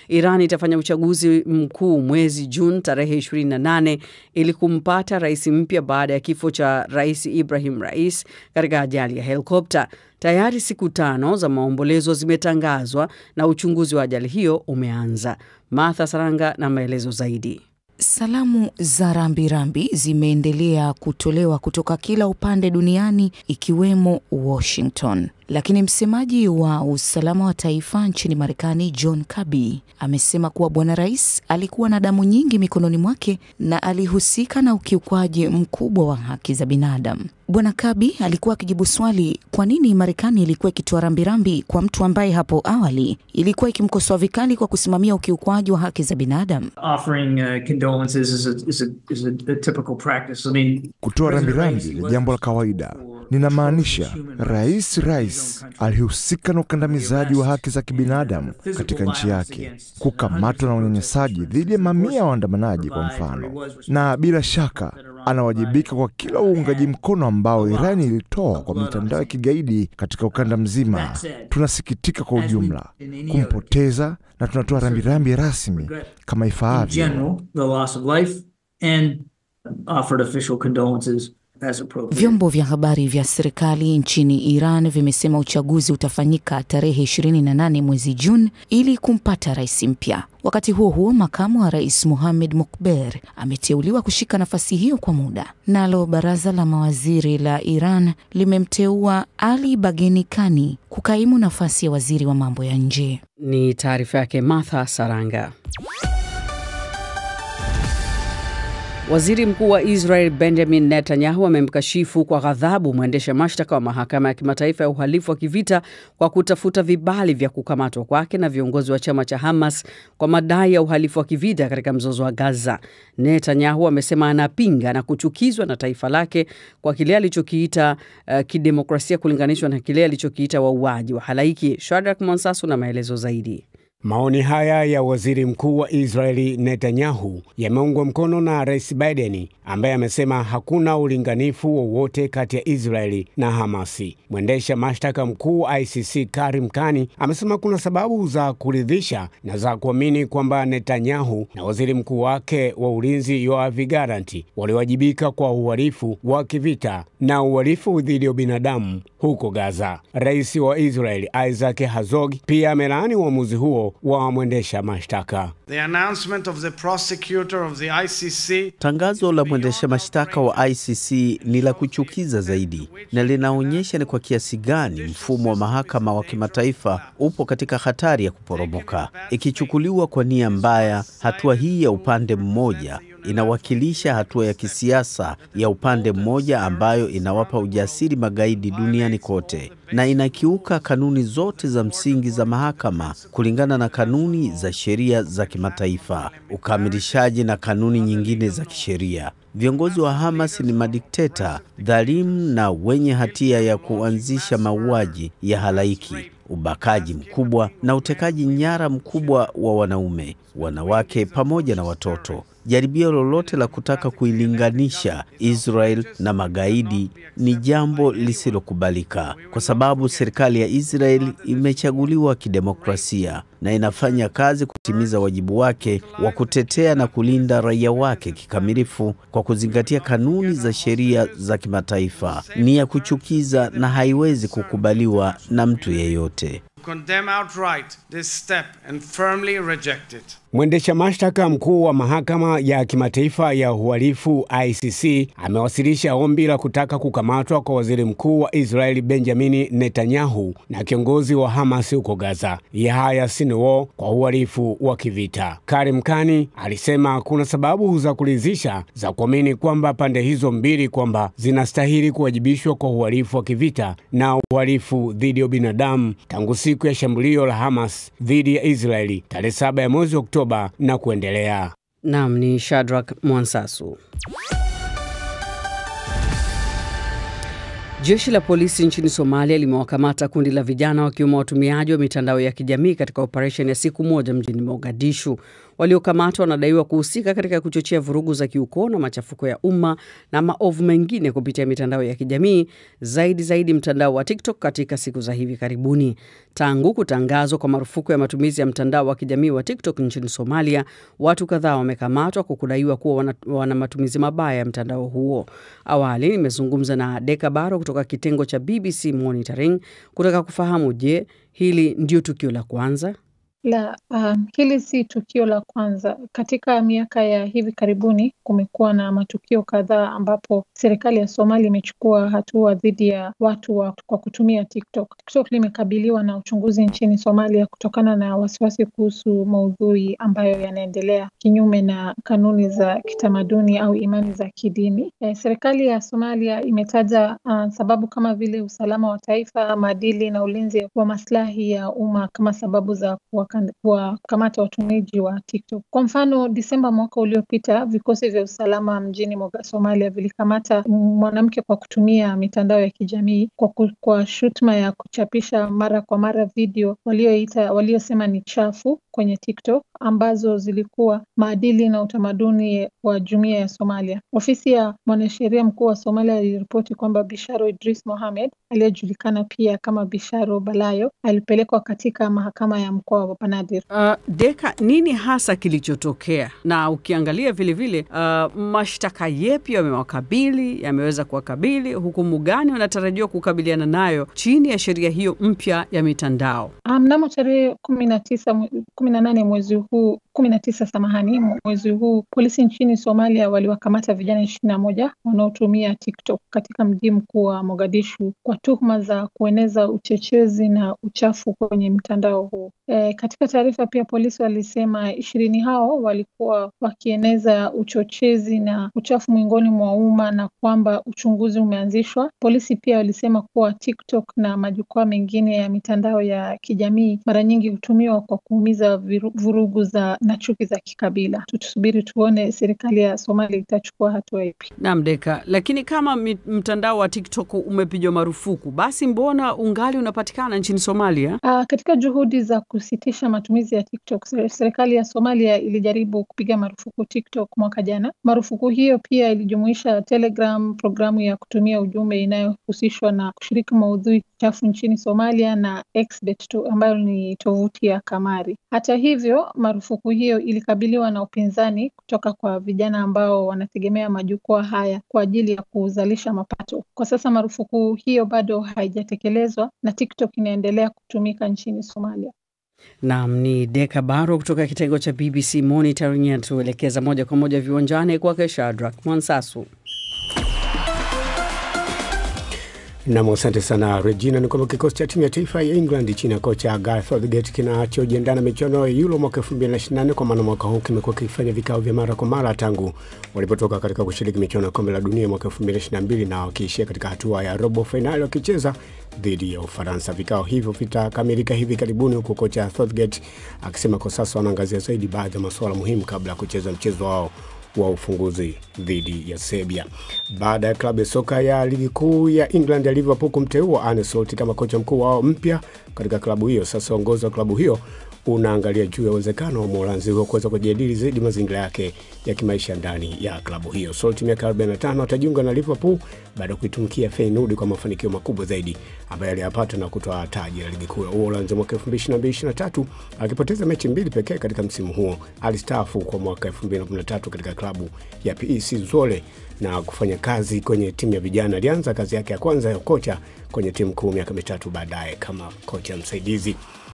Iran itafanya uchaguzi mkuu mwezi Juni tarehe 28 ili kumpata rais mpya baada ya kifo cha Rais Ibrahim Rais katika ajali ya helikopta. Tayari siku tano za maombolezo zimetangazwa na uchunguzi wa ajali hiyo umeanza. Martha Saranga na maelezo zaidi. Salamu za rambirambi zimeendelea kutolewa kutoka kila upande duniani ikiwemo Washington. Lakini msemaji wa usalama wa taifa nchini Marekani, John Kirby, amesema kuwa bwana rais alikuwa na damu nyingi mikononi mwake na alihusika na ukiukwaji mkubwa wa haki za binadamu. Bwana Kirby alikuwa akijibu swali kwa nini Marekani ilikuwa ikitoa rambirambi kwa mtu ambaye hapo awali ilikuwa ikimkosoa vikali kwa kusimamia ukiukwaji wa haki za binadamu. Kutoa rambirambi ni jambo la kawaida. Ninamaanisha rais rais alihusika na ukandamizaji wa haki za kibinadamu katika nchi yake, kukamatwa na unyanyasaji dhidi ya mamia ya waandamanaji kwa mfano, na bila shaka anawajibika kwa kila uungaji mkono ambao Irani ilitoa kwa mitandao ya kigaidi katika ukanda mzima. Tunasikitika kwa ujumla kumpoteza na tunatoa rambirambi rasmi kama ifaavyo. Vyombo vya habari vya serikali nchini Iran vimesema uchaguzi utafanyika tarehe 28 mwezi Juni ili kumpata rais mpya. Wakati huo huo, makamu wa rais Mohamed Mokber ameteuliwa kushika nafasi hiyo kwa muda. Nalo baraza la mawaziri la Iran limemteua Ali Bageni Kani kukaimu nafasi ya waziri wa mambo ya nje. Ni taarifa yake Martha Saranga. Waziri Mkuu wa Israel Benjamin Netanyahu amemkashifu kwa ghadhabu mwendesha mashtaka wa mahakama ya kimataifa ya uhalifu wa kivita kwa kutafuta vibali vya kukamatwa kwake na viongozi wa chama cha Hamas kwa madai ya uhalifu wa kivita katika mzozo wa Gaza. Netanyahu amesema anapinga na kuchukizwa na taifa lake kwa kile alichokiita uh, kidemokrasia kulinganishwa na kile alichokiita wauaji wa halaiki. Shadrack Monsasu na maelezo zaidi. Maoni haya ya waziri mkuu wa Israeli Netanyahu yameungwa mkono na rais Biden ambaye amesema hakuna ulinganifu wowote kati ya Israeli na Hamasi. Mwendesha mashtaka mkuu wa ICC Karim Kani amesema kuna sababu za kuridhisha na za kuamini kwamba Netanyahu na waziri mkuu wake wa ulinzi Yoav Gallant waliwajibika kwa uhalifu wa kivita na uhalifu dhidi ya binadamu huko Gaza. Rais wa Israeli Isaac Herzog pia amelaani uamuzi huo wa mwendesha mashtaka. Tangazo la mwendesha mashtaka wa ICC ni la kuchukiza zaidi na linaonyesha ni kwa kiasi gani mfumo wa mahakama wa kimataifa upo katika hatari ya kuporomoka. Ikichukuliwa kwa nia mbaya, hatua hii ya upande mmoja inawakilisha hatua ya kisiasa ya upande mmoja ambayo inawapa ujasiri magaidi duniani kote na inakiuka kanuni zote za msingi za mahakama kulingana na kanuni za sheria za kimataifa, ukamilishaji na kanuni nyingine za kisheria. Viongozi wa Hamas ni madikteta dhalimu na wenye hatia ya kuanzisha mauaji ya halaiki, ubakaji mkubwa na utekaji nyara mkubwa wa wanaume, wanawake pamoja na watoto. Jaribio lolote la kutaka kuilinganisha Israel na magaidi ni jambo lisilokubalika, kwa sababu serikali ya Israel imechaguliwa kidemokrasia na inafanya kazi kutimiza wajibu wake wa kutetea na kulinda raia wake kikamilifu kwa kuzingatia kanuni za sheria za kimataifa. Ni ya kuchukiza na haiwezi kukubaliwa na mtu yeyote. Mwendesha mashtaka mkuu wa mahakama ya kimataifa ya uhalifu ICC amewasilisha ombi la kutaka kukamatwa kwa waziri mkuu wa Israeli Benjamini Netanyahu na kiongozi wa Hamas huko Gaza Yahya Sinwar kwa uhalifu wa kivita. Karim Kani alisema kuna sababu za kuridhisha za kuamini kwamba pande hizo mbili kwamba zinastahili kuwajibishwa kwa uhalifu wa kivita na uhalifu dhidi ya binadamu tangu siku ya shambulio la Hamas dhidi ya Israeli tarehe saba ya mwezi Oktoba na kuendelea. Nam ni Shadrack Mwansasu. Jeshi la polisi nchini Somalia limewakamata kundi la vijana wakiwemo watumiaji wa mitandao ya kijamii katika operesheni ya siku moja mjini Mogadishu. Waliokamatwa wanadaiwa kuhusika katika kuchochea vurugu za kiukoo na machafuko ya umma na maovu mengine kupitia mitandao ya kijamii, zaidi zaidi mtandao wa TikTok katika siku za hivi karibuni. Tangu kutangazwa kwa marufuku ya matumizi ya mtandao wa kijamii wa TikTok nchini Somalia, watu kadhaa wamekamatwa kwa kudaiwa kuwa wana, wana matumizi mabaya ya mtandao huo. Awali nimezungumza na Deka Baro kutoka kitengo cha BBC Monitoring kutaka kufahamu, je, hili ndio tukio la kwanza? La, um, hili si tukio la kwanza. Katika miaka ya hivi karibuni kumekuwa na matukio kadhaa ambapo serikali ya Somalia imechukua hatua dhidi ya watu wa, kwa kutumia TikTok. TikTok limekabiliwa na uchunguzi nchini Somalia kutokana na wasiwasi kuhusu maudhui ambayo yanaendelea kinyume na kanuni za kitamaduni au imani za kidini. Eh, serikali ya Somalia imetaja uh, sababu kama vile usalama wa taifa, maadili na ulinzi wa maslahi ya umma kama sababu za kuwa kuwakamata watumiaji wa TikTok. Kwa mfano, Disemba mwaka uliopita, vikosi vya usalama mjini Somalia vilikamata mwanamke kwa kutumia mitandao ya kijamii kwa, kwa shutuma ya kuchapisha mara kwa mara video walioita waliosema ni chafu kwenye TikTok ambazo zilikuwa maadili na utamaduni wa jumuiya ya Somalia. Ofisi ya mwanasheria mkuu wa Somalia iliripoti kwamba Bisharo Idris Mohamed aliyejulikana pia kama Bisharo Balayo alipelekwa katika mahakama ya mkoa wa Banaadir. Uh, Deka, nini hasa kilichotokea? Na ukiangalia vilevile uh, mashtaka yepi yamewakabili, yameweza kuwakabili, hukumu gani wanatarajiwa kukabiliana nayo chini ya sheria hiyo mpya ya mitandao? Mnamo um, tarehe kumi na tisa kumi na nane mwezi huu kumi na tisa samahani, mwezi huu polisi nchini Somalia waliwakamata vijana ishirini na moja wanaotumia TikTok katika mji mkuu wa Mogadishu kwa tuhuma za kueneza uchochezi na uchafu kwenye mtandao huu. E, katika taarifa pia polisi walisema ishirini hao walikuwa wakieneza uchochezi na uchafu miongoni mwa umma na kwamba uchunguzi umeanzishwa. Polisi pia walisema kuwa TikTok na majukwaa mengine ya mitandao ya kijamii mara nyingi hutumiwa kwa kuumiza vurugu za na chuki za kikabila. Tutusubiri tuone serikali ya Somalia itachukua hatua ipi. Naam, Deka, lakini kama mtandao wa TikTok umepigwa marufuku, basi mbona ungali unapatikana nchini Somalia? Aa, katika juhudi za kusitisha matumizi ya TikTok, serikali ya Somalia ilijaribu kupiga marufuku TikTok mwaka jana. Marufuku hiyo pia ilijumuisha Telegram, programu ya kutumia ujumbe inayohusishwa na kushiriki maudhui chafu nchini Somalia na Xbet ambayo ni tovuti ya kamari. Hata hivyo, marufuku hiyo ilikabiliwa na upinzani kutoka kwa vijana ambao wanategemea majukwaa haya kwa ajili ya kuzalisha mapato. Kwa sasa marufuku hiyo bado haijatekelezwa na TikTok inaendelea kutumika nchini Somalia. Naam, ni Deka Baro kutoka kitengo cha BBC Monitoring anatuelekeza moja kwa moja viwanjani kwake Shadrack Mwansasu. Nam, asante sana Regina. Ni kwamba kikosi cha timu ya taifa ya England chini ya kocha Gareth Southgate kinachojiandaa na michuano ya Euro mwaka 2024 kwa maana mwaka huu kimekuwa kikifanya vikao vya mara kwa mara tangu walipotoka katika kushiriki michuano ya kombe la dunia mwaka 2022 na wakiishia katika hatua ya robo fainali wakicheza dhidi ya Ufaransa. Vikao hivyo vitakamilika hivi karibuni, huku kocha Southgate akisema kwa sasa wanaangazia zaidi baadhi ya masuala muhimu kabla ya kucheza mchezo wao wa ufunguzi dhidi ya Serbia. Baada ya klabu ya soka ya ligi kuu ya England ya Liverpool kumteua Arne Slot kama kocha mkuu wao mpya katika klabu hiyo, sasa uongozi wa klabu hiyo unaangalia juu ya uwezekano wa Mholanzi huo kuweza kujadili zaidi mazingira yake ya kimaisha ndani ya klabu hiyo. Salt miaka 45 atajiunga na Liverpool baada ya kuitumikia Feyenoord kwa mafanikio makubwa zaidi ambayo aliyapata na kutoa taji la ligi kuu ya Uholanzi mwaka 2022-2023 akipoteza mechi mbili pekee katika msimu huo. Alistaafu kwa mwaka 2013 katika klabu ya PEC Zwolle na kufanya kazi kwenye timu ya vijana. Alianza kazi yake ya kwanza ya kocha kwenye timu kuu miaka mitatu baadaye kama kocha msaidizi.